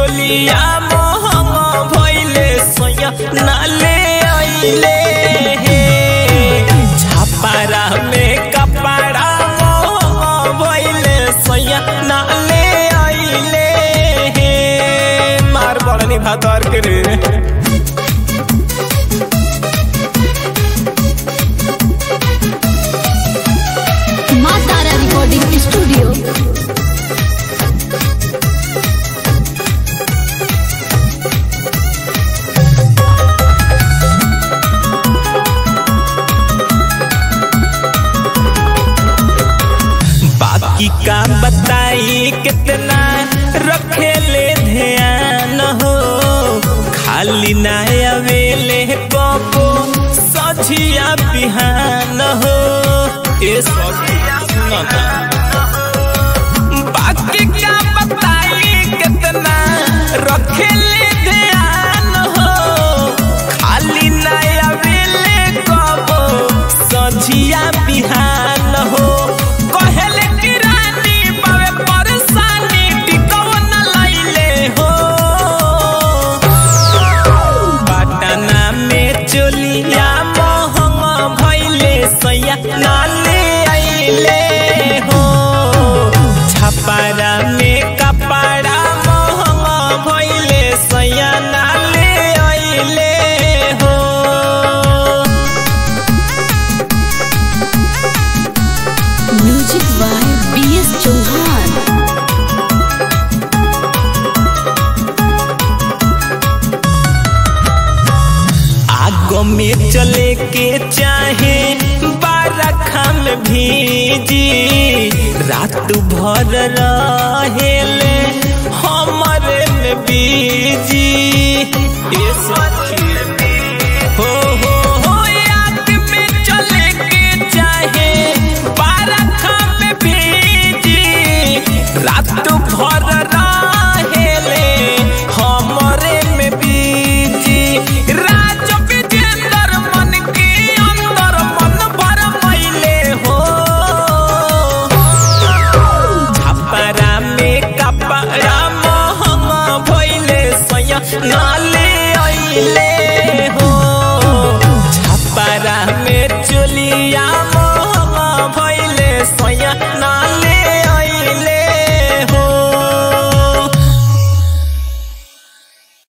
चोलिया मोहंग भइले सोया नाले आइले हे छापारा में कपड़ा मोहंग भइले सोया नाले आइले हे मार बड़नी भादर के रे माँ तारा रिकॉर्डिंग स्टूडियो बाकी का बताई कितना रखेले ध्यान हो खाली ना अवेले कबो सझिया बिहान हो ए सखिया सुनता बाकी का बताई कितना रखेले ध्यान हो खाली ना अवेले कबो सझिया बिहान हो कहले कि रानी बावे परेशानी टिकव न लैले हो पटना में चोलिया मोहंग भइले सैया नाले आइले हो छपरा में कपड़ा मोहंग भइले सैया नाले आइले हो music by B S Chauhan आगो में चले के चाहे बारखा में भीजी रात भर रहेले हमरे में बीजी ए सखी हो हो हो याद में चले के चाहे बारखा में भीजी रात भर रहेले हमरे में बीजी राज विजेंद्र मन के अंदर मन भर मैले हो छपरा में कपड़ा मोहंग भइले सैया नाले आइले हो छपरा में चोलिया मोहंग भइले सैया